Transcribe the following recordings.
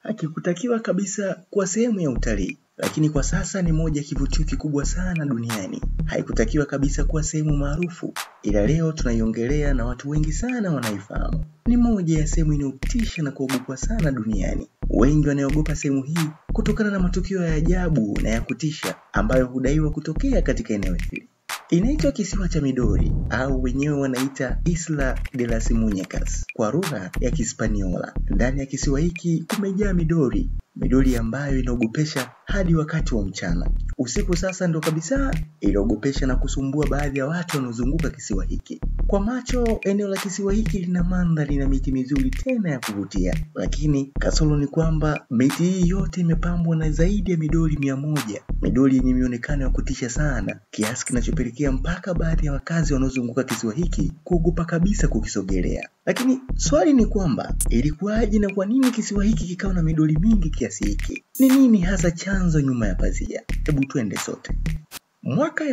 hakikutakiwa kabisa kuwa sehemu ya utalii, lakini kwa sasa ni moja ya kivutio kikubwa sana duniani. Haikutakiwa kabisa kuwa sehemu maarufu, ila leo tunaiongelea na watu wengi sana wanaifahamu. Ni moja ya sehemu inayotisha na kuogopwa sana duniani. Wengi wanaogopa sehemu hii kutokana na matukio ya ajabu na ya kutisha ambayo hudaiwa kutokea katika eneo hili. Inaitwa kisiwa cha Midori au wenyewe wanaita Isla de las Muñecas kwa lugha ya Kispaniola. Ndani ya kisiwa hiki kumejaa midori, midori ambayo inaogopesha hadi wakati wa mchana. Usiku sasa ndo kabisa iliogopesha na kusumbua baadhi ya watu wanaozunguka kisiwa hiki. Kwa macho, eneo la kisiwa hiki lina mandhari na miti mizuri tena ya kuvutia, lakini kasoro ni kwamba miti hii yote imepambwa na zaidi ya midori mia moja, midori yenye mionekano ya kutisha sana, kiasi kinachopelekea mpaka baadhi ya wakazi wanaozunguka kisiwa hiki kuogopa kabisa kukisogelea. Lakini swali ni kwamba ilikuwaje na kwa nini kisiwa hiki kikawa na midori mingi kiasi hiki? Ni nini hasa chanzo nyuma ya pazia? Hebu twende sote. Mwaka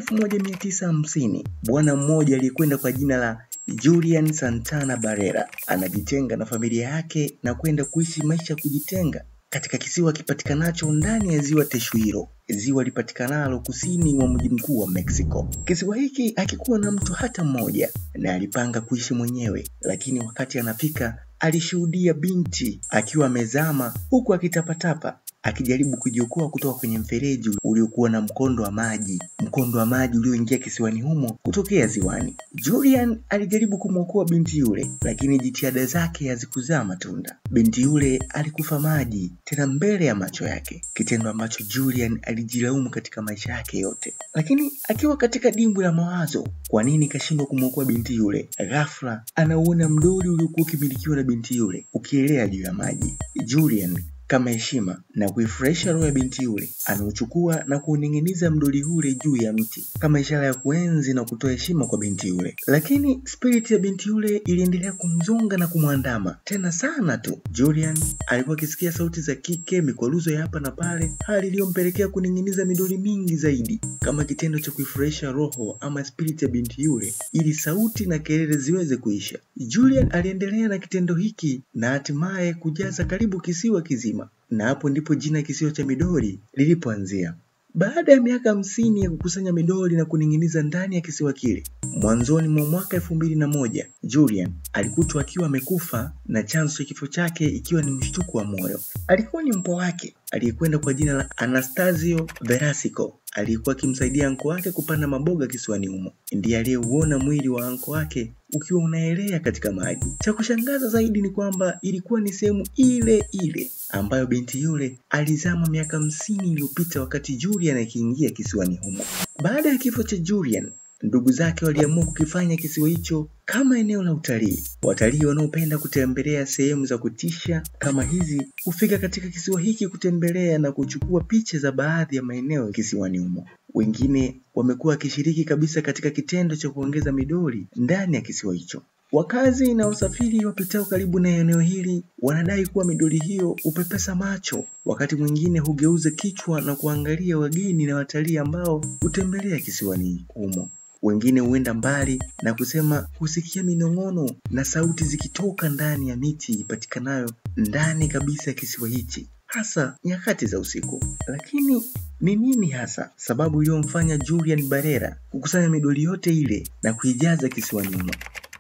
1950 bwana mmoja aliyekwenda kwa jina la Julian Santana Barrera anajitenga na familia yake na kwenda kuishi maisha ya kujitenga katika kisiwa kipatikanacho ndani ya ziwa Teshuiro, ziwa lipatikanalo kusini mwa mji mkuu wa Mexico. Kisiwa hiki hakikuwa na mtu hata mmoja na alipanga kuishi mwenyewe, lakini wakati anafika alishuhudia binti akiwa amezama huku akitapatapa akijaribu kujiokoa kutoka kwenye mfereji uliokuwa na mkondo wa maji, mkondo wa maji ulioingia kisiwani humo kutokea ziwani. Julian alijaribu kumwokoa binti yule, lakini jitihada zake hazikuzaa matunda. Binti yule alikufa maji, tena mbele ya macho yake, kitendo ambacho Julian alijilaumu katika maisha yake yote. Lakini akiwa katika dimbwi la mawazo, kwa nini kashindwa kumwokoa binti yule? Ghafla anauona mdoli uliokuwa ukimilikiwa na binti yule ukielea juu ya maji. Julian kama heshima na kuifurahisha roho ya binti yule, anauchukua na kuuning'iniza mdoli ule juu ya mti kama ishara ya kuenzi na kutoa heshima kwa binti yule. Lakini spiriti ya binti yule iliendelea kumzonga na kumwandama tena sana tu. Julian alikuwa akisikia sauti za kike, mikwaruzo ya hapa na pale, hali iliyompelekea kuning'iniza midoli mingi zaidi kama kitendo cha kuifurahisha roho ama spiriti ya binti yule, ili sauti na kelele ziweze kuisha. Julian aliendelea na kitendo hiki na hatimaye kujaza karibu kisiwa kizima na hapo ndipo jina kisiwa cha midori lilipoanzia. Baada ya miaka hamsini ya kukusanya midori na kuning'iniza ndani ya kisiwa kile, mwanzoni mwa mwaka elfu mbili na moja Julian alikutwa akiwa amekufa na chanzo cha kifo chake ikiwa ni mshtuko wa moyo. Alikuwa ni mpwa wake aliyekwenda kwa jina la Anastasio Verasico aliyekuwa akimsaidia anko wake kupanda maboga kisiwani humo. Ndiye aliyeuona mwili wa anko wake ukiwa unaelea katika maji. Cha kushangaza zaidi ni kwamba ilikuwa ni sehemu ile ile ambayo binti yule alizama miaka hamsini iliyopita wakati Julian akiingia kisiwani humo. Baada ya kifo cha Julian, ndugu zake waliamua kukifanya kisiwa hicho kama eneo la utalii. Watalii wanaopenda kutembelea sehemu za kutisha kama hizi hufika katika kisiwa hiki kutembelea na kuchukua picha za baadhi ya maeneo kisiwani humo. Wengine wamekuwa wakishiriki kabisa katika kitendo cha kuongeza midori ndani ya kisiwa hicho. Wakazi na wasafiri wapitao karibu na eneo hili wanadai kuwa midori hiyo hupepesa macho, wakati mwingine hugeuza kichwa na kuangalia wageni na watalii ambao hutembelea kisiwani humo. Wengine huenda mbali na kusema husikia minong'ono na sauti zikitoka ndani ya miti ipatikanayo ndani kabisa ya kisiwa hichi, hasa nyakati za usiku. Lakini ni nini hasa sababu iliyomfanya Julian Barrera kukusanya midoli yote ile na kuijaza kisiwani humo?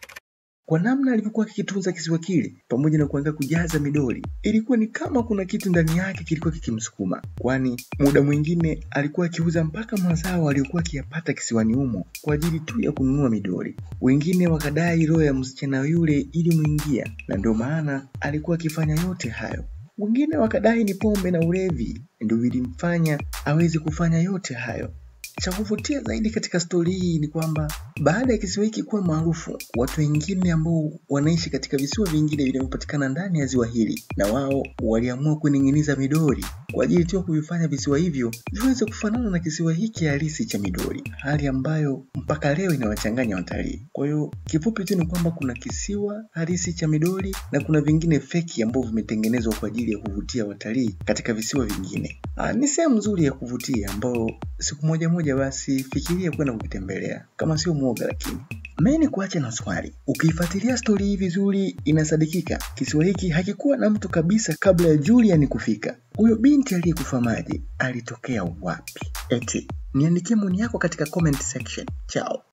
Kwa namna alivyokuwa akikitunza kisiwa kile pamoja na kuanza kujaza midoli, ilikuwa ni kama kuna kitu ndani yake kilikuwa kikimsukuma, kwani muda mwingine alikuwa akiuza mpaka mazao aliyokuwa akiyapata kisiwani humo kwa ajili tu ya kununua midoli. Wengine wakadai roho ya msichana yule ilimwingia na ndio maana alikuwa akifanya yote hayo. Wengine wakadai ni pombe na ulevi ndio vilimfanya aweze kufanya yote hayo. Cha kuvutia zaidi katika stori hii ni kwamba baada ya kisiwa hiki kuwa maarufu, watu wengine ambao wanaishi katika visiwa vingine vinavyopatikana ndani ya ziwa hili, na wao waliamua kuning'iniza midori kwa ajili tu ya kuvifanya visiwa hivyo viweze kufanana na kisiwa hiki halisi cha midori, hali ambayo mpaka leo inawachanganya watalii. Kwa hiyo kifupi tu ni kwamba kuna kisiwa halisi cha midori na kuna vingine feki ambavyo vimetengenezwa kwa ajili ya kuvutia watalii katika visiwa vingine. Aa, ni sehemu nzuri ya kuvutia ambao siku moja moja basi fikiria kwenda kukitembelea kama sio mwoga lakini Meni kuacha na swali, ukiifuatilia stori hii vizuri, inasadikika kisiwa hiki hakikuwa na mtu kabisa kabla ya Julian kufika. Huyo binti aliyekufa maji alitokea wapi? Eti niandikie maoni yako katika comment section. Chao.